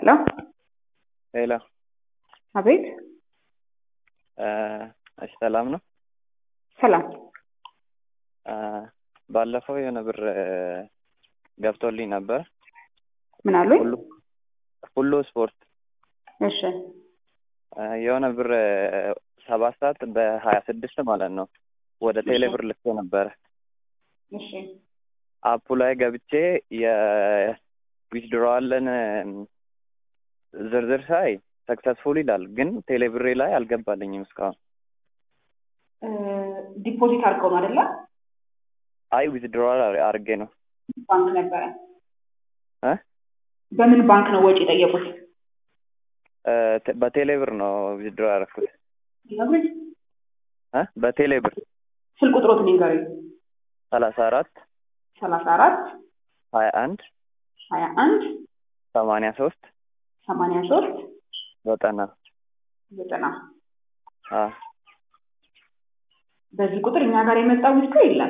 ሄሎ ሄሎ አቤት እሺ ሰላም ነው ሰላም ባለፈው የሆነ ብር ገብቶልኝ ነበር ምን አሉኝ ሁሉ ሁሉ ስፖርት እሺ የሆነ ብር ሰባት ሰዓት በሀያ ስድስት ማለት ነው ወደ ቴሌ ብር ልኬ ነበረ እሺ አፑ ላይ ገብቼ የዊዝድሮዋልን ዝርዝር ሳይ ሰክሰስፉል ይላል ግን ቴሌ ብሬ ላይ አልገባልኝም እስካሁን ዲፖዚት አድርገው ነው አይደለ አይ ዊዝድሮዋል አድርጌ ነው ባንክ ነበረ እ በምን ባንክ ነው ወጪ የጠየቁት በቴሌ ብር ነው ዊዝድሮ ያደረኩት ይነግሩኝ እ በቴሌ ብር ስልክ ቁጥሮትን ይንገሩኝ ሰላሳ አራት ሰላሳ አራት ሀያ አንድ ሀያ አንድ ሰማንያ ሶስት ሰማንያ ሶስት ዘጠና ዘጠና አ በዚህ ቁጥር እኛ ጋር የመጣ ዊዝድሮ የለም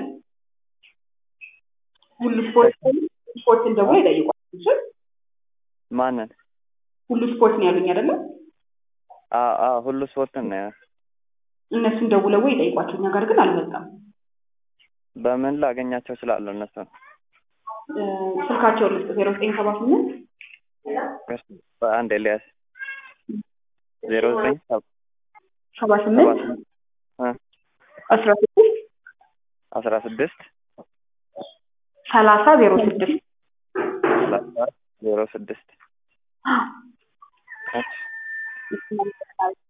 ሁሉ ስፖርት ስፖርትን ደውሎ ይጠይቋል እሺ ማንን ሁሉ ስፖርት ነው ያሉኝ አይደለም አ አ ሁሉ ስፖርትን ነው እነሱን ደውለው ወይ ይጠይቋቸው እኛ ጋር ግን አልመጣም በምን ላገኛቸው እችላለሁ እነሱን ስልካቸውን ልስጥ ዜሮ ዘጠኝ ሰባ ስምንት በአንድ ኤልያስ ዜሮ ዘጠኝ ሰባ ሰባ ስምንት ስምንት እ አስራ ስድስት አስራ ስድስት ሰላሳ ዜሮ ስድስት ሰላሳ ዜሮ ስድስት እሺ እሺ